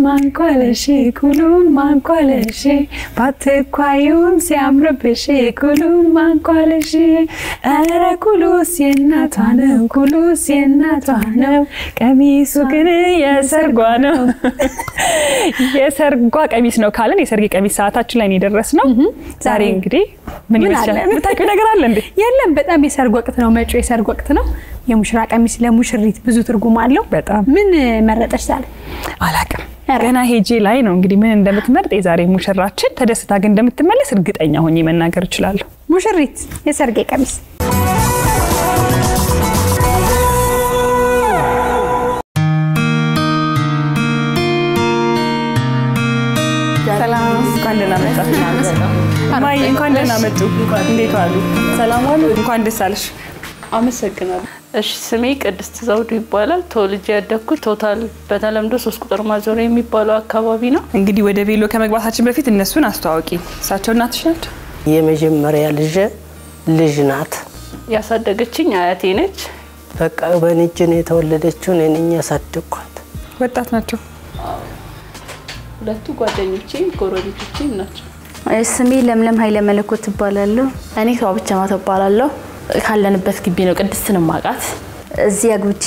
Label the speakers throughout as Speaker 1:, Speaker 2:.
Speaker 1: ማንኳለሽ ኩሉን ማንኳለሽ ባትኳዩም ሲያምርብሽ ኩሉን ማንኳለሽ ኧረ ኩሉስ የእናቷ ነው ኩሉስ የእናቷ ነው ቀሚሱ ግን የሰርጓ ነው። የሰርጓ ቀሚስ ነው ካለን የሰርግ ቀሚስ ሰዓታችን ላይ ነው የደረስነው። ዛሬ እንግዲህ ምን
Speaker 2: ምን
Speaker 1: ይመስላል?
Speaker 2: አለ?
Speaker 1: የምታውቂው ነገር አለ እንዴ?
Speaker 2: የለም በጣም የሰርግ ወቅት ነው። መጪው የሰርግ ወቅት ነው። የሙሽራ ቀሚስ ለሙሽሪት ብዙ ትርጉም አለው።
Speaker 1: በጣም
Speaker 2: ምን መረጠች ዛሬ?
Speaker 1: አላቅም
Speaker 2: ኧረ።
Speaker 1: ገና ሄጄ ላይ ነው እንግዲህ ምን እንደምትመርጥ የዛሬ ሙሽራችን ተደስታ ግን እንደምትመለስ እርግጠኛ ሆኜ መናገር እችላለሁ።
Speaker 2: ሙሽሪት የሰርጌ ቀሚስ
Speaker 1: ሰላም፣ እንኳን ደህና መጣችሁ። እማዬ እንኳን ደህና መጡ። እንዴት ዋሉ? ሰላም ዋሉ? እንኳን ደስ አለሽ።
Speaker 3: አመሰግናለሁ። እሺ ስሜ ቅድስት ዘውዱ ይባላል። ተወልጄ ያደግኩት ቶታል በተለምዶ ሶስት ቁጥር ማዞሪያ የሚባለው አካባቢ ነው።
Speaker 1: እንግዲህ ወደ ቬሎ ከመግባታችን በፊት እነሱን አስተዋውቂ። እሳቸው እናትሽ ናቸው?
Speaker 4: የመጀመሪያ ልጅ ልጅ ናት።
Speaker 3: ያሳደገችኝ አያቴ ነች።
Speaker 4: በቃ በእኔ እጅ ነው የተወለደችው። እኔ ነኝ ያሳደግኳት።
Speaker 1: ወጣት ናቸው።
Speaker 3: ሁለቱ ጓደኞቼም ጎረቤቶቼም ናቸው።
Speaker 5: ስሜ ለምለም ኃይለ መለኮት እባላለሁ። እኔ ተዋብቻ ማቶ እባላለሁ። ካለንበት ግቢ ነው ቅድስትን ማቃት። እዚህ አግብቼ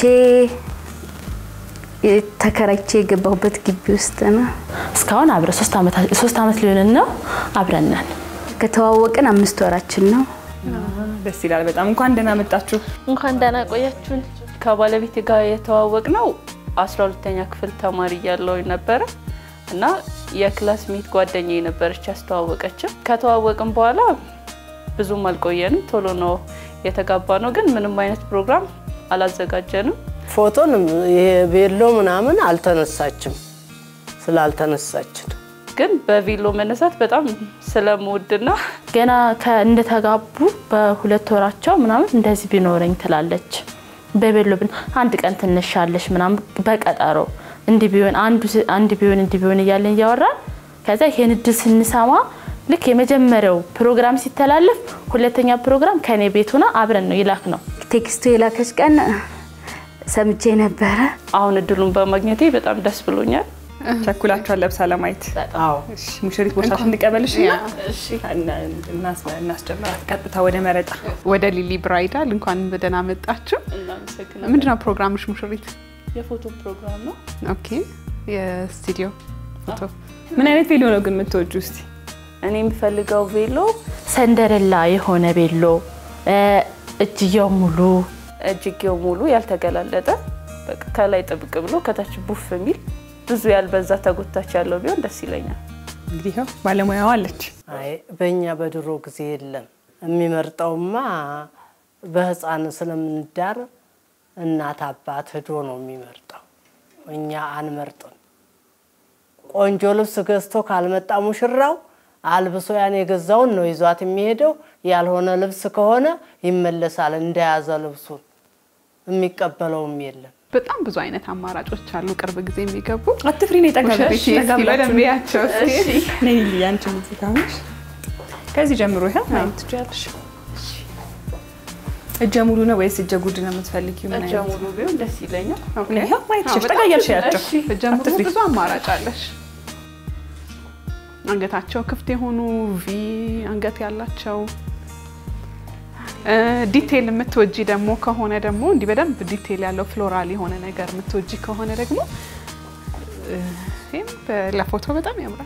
Speaker 5: ተከራይቼ የገባሁበት ግቢ ውስጥ ነው። እስካሁን አብረን ሶስት ዓመት- ሶስት ዓመት ሊሆንን ነው አብረን ነን። ከተዋወቅን አምስት ወራችን ነው።
Speaker 1: ደስ ይላል በጣም። እንኳን ደህና መጣችሁ።
Speaker 3: እንኳን ደህና ቆያችሁን። ከባለቤቴ ጋር የተዋወቅ ነው አስራ ሁለተኛ ክፍል ተማሪ እያለሁ ነበረ እና የክላስ ሜት ጓደኛ የነበረች ያስተዋወቀችን። ከተዋወቅን በኋላ ብዙም አልቆየንም፣ ቶሎ ነው የተጋባ ነው። ግን ምንም አይነት ፕሮግራም አላዘጋጀንም።
Speaker 4: ፎቶንም ይሄ ቤሎ ምናምን አልተነሳችም ስላልተነሳችን
Speaker 3: ግን በቬሎ መነሳት በጣም ስለምወድና
Speaker 5: ገና ከ- እንደተጋቡ በሁለት ወራቸው ምናምን እንደዚህ ቢኖረኝ ትላለች። በቤሎ ብን አንድ ቀን ትነሻለሽ ምናምን በቀጠሮ እንዲህ ቢሆን አንዱ ስ- አንድ ቢሆን እንዲህ ቢሆን እያለን እያወራን ከዛ ይሄን እድል ስንሰማ ልክ የመጀመሪያው ፕሮግራም ሲተላለፍ ሁለተኛ ፕሮግራም ከኔ ቤት ሆና አብረን ነው ይላክ ነው።
Speaker 6: ቴክስቱ የላከች ቀን ሰምቼ ነበረ።
Speaker 3: አሁን እድሉን በማግኘቴ በጣም ደስ ብሎኛል።
Speaker 1: ቸኩላችኋል ለብሳ ለማየት።
Speaker 4: አዎ
Speaker 1: እሺ፣ ሙሽሪት ቦታሽ እንቀበልሽ እና እናስጀምራት ቀጥታ ወደ መረጣ።
Speaker 7: ወደ ሊሊ ብራይዳል እንኳን በደህና መጣችሁ።
Speaker 3: እናመሰግናለን።
Speaker 7: ምንድነው ፕሮግራምሽ ሙሽሪት?
Speaker 3: የፎቶ ፕሮግራም ነው።
Speaker 7: ኦኬ የስቱዲዮ ፎቶ
Speaker 1: ምን አይነት ቬሎ ነው ግን የምትወጁ? እስቲ
Speaker 3: እኔ የምፈልገው ቬሎ
Speaker 5: ሰንደረላ የሆነ ቤሎ እ፣ እጅየው ሙሉ
Speaker 3: እጅጌው ሙሉ ያልተገላለጠ በቃ ከላይ ጥብቅ ብሎ ከታች ቡፍ የሚል ብዙ ያልበዛ ተጎታች ያለው ቢሆን ደስ ይለኛል።
Speaker 1: እንግዲህ ይኸው ባለሙያዋ አለች።
Speaker 4: አይ በእኛ በድሮ ጊዜ የለም። የሚመርጠውማ በህፃን ስለምንዳር እናት አባት ሂዶ ነው የሚመርጠው። እኛ አንመርጥም። ቆንጆ ልብስ ገዝቶ ካልመጣ ሙሽራው አልብሶ ያን የገዛውን ነው ይዟት የሚሄደው። ያልሆነ ልብስ ከሆነ ይመለሳል እንደያዘ ልብሱን። የሚቀበለውም የለም።
Speaker 7: በጣም ብዙ አይነት አማራጮች አሉ። ቅርብ ጊዜ የሚገቡ
Speaker 1: አትፍሪ ነው
Speaker 7: ሙሽሪት
Speaker 1: የጠጋብላችሁ
Speaker 7: እስኪ በደንብ ያቸው እስኪ።
Speaker 1: ነይ ሊሊ፣ አንቺ እዚህ ካሁንሽ ከዚህ ጀምሮ ይኸው ማየት ትችያለሽ። እጀ ሙሉ ነው ወይስ እጀ ጉድ ነው የምትፈልጊው? ምን
Speaker 3: እጀ
Speaker 1: አይነት?
Speaker 3: ሙሉ ቢሆን ደስ ይለኛል።
Speaker 1: ይኸው ማየት
Speaker 7: አዎ፣
Speaker 1: ትችያለሽ።
Speaker 7: በጣም
Speaker 1: ጠጋ እያልሽ ያቸው
Speaker 7: ጀምሮ
Speaker 1: አትፍሪ።
Speaker 7: ብዙ አማራጭ አለሽ። አንገታቸው ክፍት የሆኑ ቪ አንገት ያላቸው እ፣ ዲቴይል የምትወጂ ደግሞ ከሆነ ደግሞ እንዲህ በደንብ ዲቴይል ያለው ፍሎራል የሆነ ነገር የምትወጂ ከሆነ ደግሞ እ፣ ይህም በ- ለፎቶ በጣም ያምራል።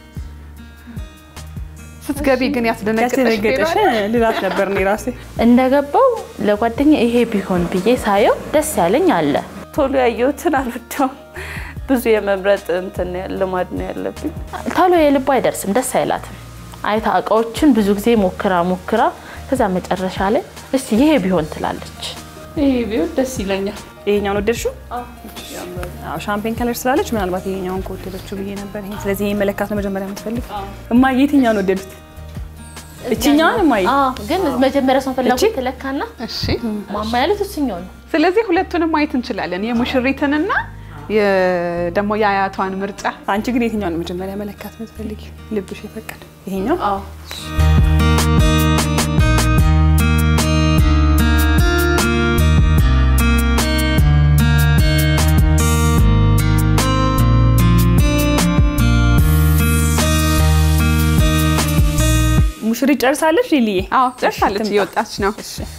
Speaker 7: ስትገቢ ግን ያስደነግጠሽ
Speaker 1: ያስደነገጠሽ
Speaker 7: ሌላ አለ?
Speaker 1: ልላት ነበር እኔ ራሴ።
Speaker 5: እንደገባው ለጓደኛ ይሄ ቢሆን ብዬ ሳየው ደስ ያለኝ አለ።
Speaker 3: ቶሎ ያየሁትን አልወደውም። ብዙ የመምረጥ እንትን ልማድ ነው ያለብኝ።
Speaker 5: ቶሎ የልቡ አይደርስም፣ ደስ አይላትም። አይታ እቃዎችን ብዙ ጊዜ ሞክራ ሞክራ ከዛ መጨረሻ ላይ እስቲ ይሄ ቢሆን ትላለች።
Speaker 3: ይሄ ቢሆን ደስ ይለኛል።
Speaker 1: ይሄኛውን ወደድሽው? አዎ ሻምፔን ከለር ስላለች ምናልባት ይሄኛውን ከወደደችው ብዬ ነበር። ይሄ ስለዚህ ይሄ መለካት ነው መጀመሪያ የምትፈልግ። እማዬ የትኛውን ወደዱት? እችኛውን እማዬ
Speaker 5: አዎ፣ ግን መጀመሪያ ሰው
Speaker 1: እቺ?
Speaker 5: ፍላጎት ትለካና
Speaker 7: እሺ
Speaker 5: ማማ ያሉት እሱኛው ነው።
Speaker 7: ስለዚህ ሁለቱንም ማየት እንችላለን፣ የሙሽሪትንና የ- ደግሞ የአያቷን ምርጫ።
Speaker 1: አንቺ ግን የትኛውን መጀመሪያ መለካት የምትፈልጊ? ልብሽ የፈቀደ ይሄኛው?
Speaker 3: አዎ
Speaker 1: ጨርሳለች ሊልዬ?
Speaker 7: አዎ ጨርሳለች፣ እየወጣች ነው።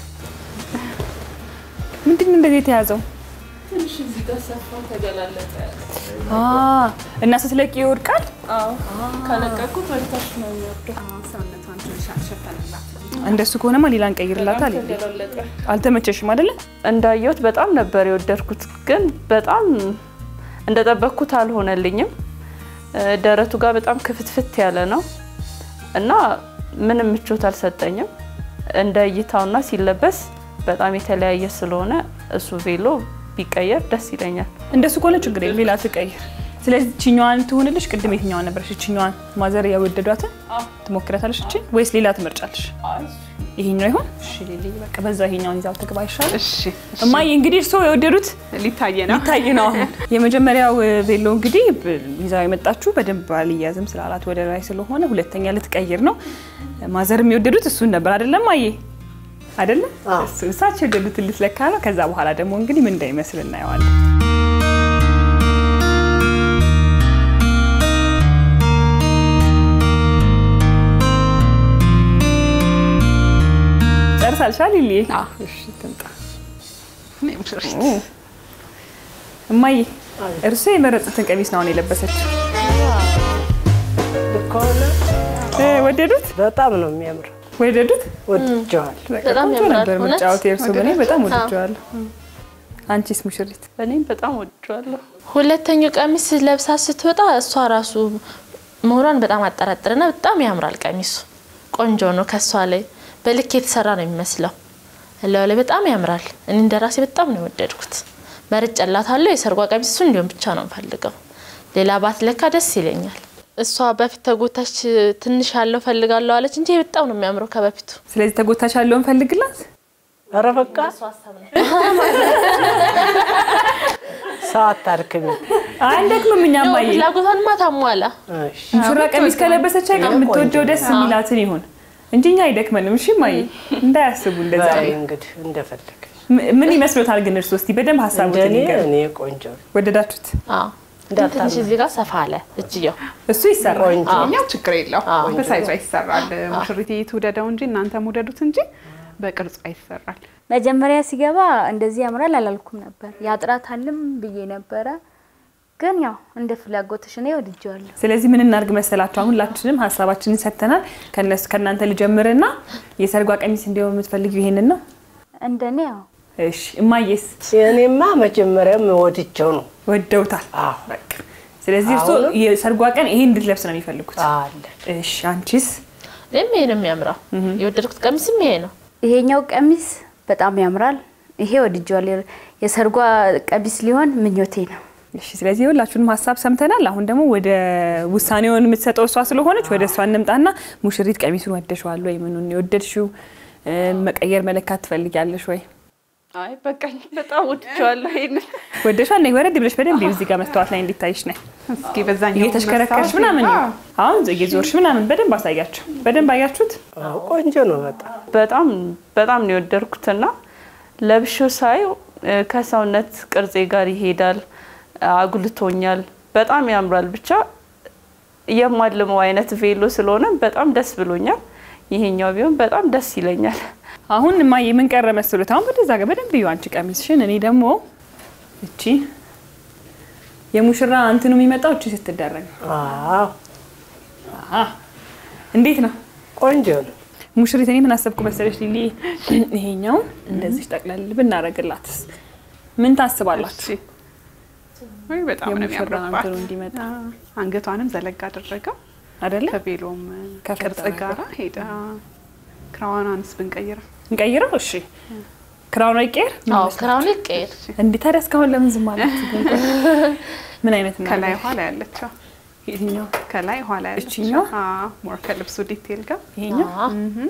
Speaker 1: ምንድን ነው እንደዚህ የተያዘው?
Speaker 3: ትንሽ እዚህ ጋር ሰፋ ተገላለጠ።
Speaker 1: አ እና ስትለቂ ይወድቃል።
Speaker 3: ከለቀቁት ወደታች ነው የሚወርደው።
Speaker 7: ሰውነቷን ትንሽ አልሸፈነላት።
Speaker 1: እንደሱ ከሆነማ ሌላ እንቀይርላታል። ሊሊ
Speaker 3: ተገላለጠ።
Speaker 1: አልተመቸሽም አይደለ?
Speaker 3: እንዳየሁት በጣም ነበር የወደድኩት፣ ግን በጣም እንደጠበቅኩት አልሆነልኝም። እ፣ ደረቱ ጋር በጣም ክፍትፍት ያለ ነው እና ምንም ምቾት አልሰጠኝም። እንደ እይታውና ሲለበስ በጣም የተለያየ ስለሆነ እሱ ቬሎ ቢቀየር ደስ ይለኛል።
Speaker 1: እንደሱ ከሆነ ችግር የለም፣ ሌላ ትቀይር። ስለዚህ ችኛዋን ትሆንልሽ። ቅድም የትኛዋን ነበረሽ? ችኛዋን ማዘር ያወደዷትን ትሞክረታለሽ እችን ወይስ ሌላ ትመርጫለሽ? ይሄኛው ይሆን? እሺ ሊሊ፣ በቃ በዛ ይሄኛውን ይዛው ትግባ ይሻላል።
Speaker 7: እሺ
Speaker 1: እማዬ እንግዲህ እርስዎ የወደዱት
Speaker 7: ሊታየ ነው።
Speaker 1: ይታይ ነው። አሁን የመጀመሪያው ቬሎ እንግዲህ ብ- ይዛው የመጣችሁ በደንብ አልያዝም ስላላት ወደ ላይ ስለሆነ ሁለተኛ ልትቀይር ነው። ማዘር የሚወደዱት እሱን ነበር አይደለም? አየ አይደለም? እሱ እሳቸው የወደዱትን ልትለካ ነው። ከዛ በኋላ ደግሞ እንግዲህ ምን እንዳይመስል እናየዋለን። ጨርሳልሻል ሊሊ? እሺ ትምጣ።
Speaker 7: እኔ ሙሽሪት
Speaker 1: እማዬ እርሱ የመረጡትን ቀሚስ ነው አሁን የለበሰችው።
Speaker 4: ከሆነ
Speaker 1: እ፣ ወደዱት
Speaker 4: በጣም ነው የሚያምረው።
Speaker 1: ወደዱት።
Speaker 4: ወድጀዋል።
Speaker 1: በቃ
Speaker 5: በጣም
Speaker 1: ቆንጆ
Speaker 5: ያምራል።
Speaker 1: ነበር
Speaker 5: እውነት?
Speaker 1: ምርጫዎት የእርሱ። እኔ በጣም ወድጀዋለሁ። አንቺስ ሙሽሪት?
Speaker 3: እኔም በጣም ወድጄዋለሁ።
Speaker 5: ሁለተኛው ቀሚስ ለብሳ ስትወጣ እሷ ራሱ መሆኗን በጣም አጠራጥርና በጣም ያምራል ቀሚሱ። ቆንጆ ነው። ከእሷ ላይ በልክ የተሰራ ነው የሚመስለው። እላዩ ላይ በጣም ያምራል። እኔ እንደ ራሴ በጣም ነው የወደድኩት። መርጬላታለሁ። የሰርጓ ቀሚስ እሱ እንዲሆን ብቻ ነው የምፈልገው። ሌላ ባትለካ ደስ ይለኛል። እሷ በፊት ተጎታች ትንሽ ያለው ፈልጋለሁ አለች እንጂ በጣም ነው የሚያምረው ከበፊቱ።
Speaker 1: ስለዚህ ተጎታች ያለውን ፈልግላት።
Speaker 4: ኧረ በቃ ሰው አታድክሚ።
Speaker 1: አይደክምም። እኛም
Speaker 5: ያው
Speaker 1: ማየ
Speaker 5: ፍላጎቷንማ ታሟላ።
Speaker 4: እሺ
Speaker 1: ሙሽራ ቀሚስ ከለበሰች አይቀር የምትወደው ደስ የሚላትን ይሁን እንጂ እኛ አይደክመንም። እሺ ማየ እንዳያስቡ እንደዛ።
Speaker 4: በይ እንግዲህ እንደፈለገ
Speaker 1: ም- ምን ይመስሎታል ግን እርሱ? እስቲ በደንብ ሀሳቡትን
Speaker 4: እንደኔ
Speaker 1: ይንገሩ።
Speaker 4: እኔ ቆንጆ ነው።
Speaker 1: ወደዳችሁት?
Speaker 5: አዎ ትንሽ እዚህ ጋር ሰፋ አለ እጅየው።
Speaker 1: እሱ ይሰራል።
Speaker 4: ቆንጆ
Speaker 7: እኛው ችግር የለው በሳይዟ ይሰራል። ሙሽሪት ትውደደው እንጂ እናንተም ውደዱት እንጂ በቅርጿ ይሰራል።
Speaker 6: መጀመሪያ ሲገባ እንደዚህ ያምራል አላልኩም ነበር። ያጥራታልም ብዬ ነበረ፣ ግን ያው እንደ ፍላጎትሽ እኔ ወድጄዋለሁ።
Speaker 1: ስለዚህ ምን እናርግ መሰላችሁ? አሁን ሁላችንም ሀሳባችንን ሰጥተናል። ከነሱ ከእናንተ ልጀምርና የሰርጓ ቀሚስ እንዲሆን የምትፈልጊው ይሄንን ነው?
Speaker 6: እንደኔ ያው
Speaker 1: እሺ እማዬስ
Speaker 4: እኔማ መጀመሪያም ወድጀው ነው
Speaker 1: ወደውታል።
Speaker 4: አዎ።
Speaker 1: በቃ ስለዚህ እርሶ
Speaker 4: አሁንም-
Speaker 1: የሰርጓ ቀን ይሄን እንድትለብስ ነው የሚፈልጉት።
Speaker 4: አለ
Speaker 1: እሺ አንቺስ?
Speaker 5: እኔም ይሄ ነው የሚያምረው። የወደድኩት ቀሚስም ይሄ ነው።
Speaker 6: ይሄኛው ቀሚስ በጣም ያምራል። ይሄ ወድጄዋለሁ። የሰርጓ ቀሚስ ሊሆን ምኞቴ ነው።
Speaker 1: እሺ ስለዚህ ሁላችሁንም ሀሳብ ሰምተናል። አሁን ደግሞ ወደ ውሳኔውን የምትሰጠው እሷ ስለሆነች ወደ እሷ እንምጣና ሙሽሪት ቀሚሱን ወደሽዋል ወይ? ምኑን የወደድሽው? እ፣ መቀየር መለካት ትፈልጊያለሽ ወይ?
Speaker 3: አይ በቃኝ፣ በጣም ወድጄዋለሁ ይሄንን
Speaker 1: ወደሽዋል? ነይ ወረድ ብለሽ በደንብ ይኸው እዚህ ጋር መስተዋት ላይ እንዲታይሽ ነይ።
Speaker 7: እስኪ በዛኛው
Speaker 1: እየተሽከረከርሽ
Speaker 7: መስታወት
Speaker 1: ምናምን
Speaker 7: አዎ።
Speaker 1: ይሁን። አሁን እየዞርሽ ምናምን በደንብ አሳያቸው። በደንብ አያችሁት?
Speaker 4: አዎ፣ ቆንጆ ነው በጣም
Speaker 3: በጣም በጣም ነው የወደድኩትና ለብሼው ሳየው እ፣ ከሰውነት ቅርጼ ጋር ይሄዳል፣ አጉልቶኛል፣ በጣም ያምራል። ብቻ የማልመው አይነት ቬሎ ስለሆነ በጣም ደስ ብሎኛል። ይሄኛው ቢሆን በጣም ደስ ይለኛል።
Speaker 1: አሁን እማዬ ምን ቀረ መስሎት? አሁን ወደዛ ጋር በደንብ እዩ አንቺ ቀሚስሽን። እኔ ደግሞ እቺ የሙሽራ እንትኑ የሚመጣው እቺ ስትደረግ ነው።
Speaker 4: አዎ
Speaker 1: አሃ እንዴት ነው
Speaker 4: ቆንጆ ነው።
Speaker 1: ሙሽሪት? እኔ ምን አሰብኩ መሰለሽ ሊሊ፣ ይሄኛውን እንደዚህ ጠቅለል ብናረግላትስ ምን ታስባላችሁ?
Speaker 7: ወይ በጣም ነው
Speaker 1: የሙሽራ እንትኑ
Speaker 7: የሚያምርባት።
Speaker 1: እንዲመጣ
Speaker 7: አንገቷንም ዘለግ አደረገው
Speaker 1: አይደለ?
Speaker 7: ከቬሎም
Speaker 1: ከፍ
Speaker 7: ቅርጽ
Speaker 1: አደረገው።
Speaker 7: ጋራ ሄዳ ክራዋኗንስ ብንቀይረው
Speaker 1: እንቀይረው። እሺ ክራውን አይቀየር? ምን
Speaker 5: አዎ
Speaker 1: ይመስላል?
Speaker 5: ክራውን ይቀየር።
Speaker 1: እንዴ ታዲያ እስካሁን ለምን ዝም አላችሁ? ግን ቆይ፣ ምን አይነት ነው?
Speaker 7: ከላይ ኋላ ያለችው
Speaker 1: የትኛው?
Speaker 7: ከላይ ኋላ ያለችው
Speaker 1: እችኛዋ?
Speaker 7: አዎ፣ ሞር ከልብሱ ዲቴል ጋር
Speaker 1: ይሄኛው?
Speaker 5: አዎ።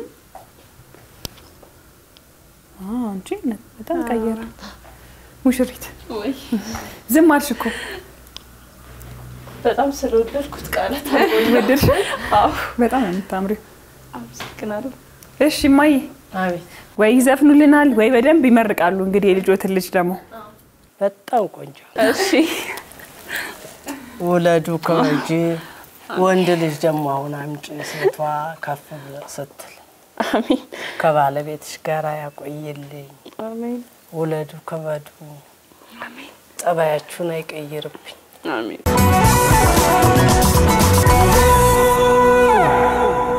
Speaker 1: አዎ አንቺ በጣም ቀየረ። ሙሽሪት ዝም አልሽ እኮ
Speaker 3: በጣም ስለወደድኩት ቃላት
Speaker 1: ወደድሽ?
Speaker 3: አዎ፣
Speaker 1: በጣም ነው የምታምሪው።
Speaker 3: አመሰግናለሁ።
Speaker 1: እሺ እማዬ
Speaker 4: አቤት
Speaker 1: ወይ ይዘፍኑልናል ወይ በደንብ ይመርቃሉ። እንግዲህ የልጆትን ልጅ ደግሞ
Speaker 4: በጣም ቆንጆ
Speaker 3: እሺ
Speaker 4: ውለዱ ከወጂ ወንድ ልጅ ደግሞ አሁን አምጪ ሴቷ ከፍ ብለ ስትል
Speaker 3: አሜን
Speaker 4: ከባለቤትሽ ጋር ያቆይልኝ።
Speaker 3: አሜን
Speaker 4: ውለዱ፣ ክበዱ፣ ጠባያችሁን አይቀይርብኝ።
Speaker 3: አሜን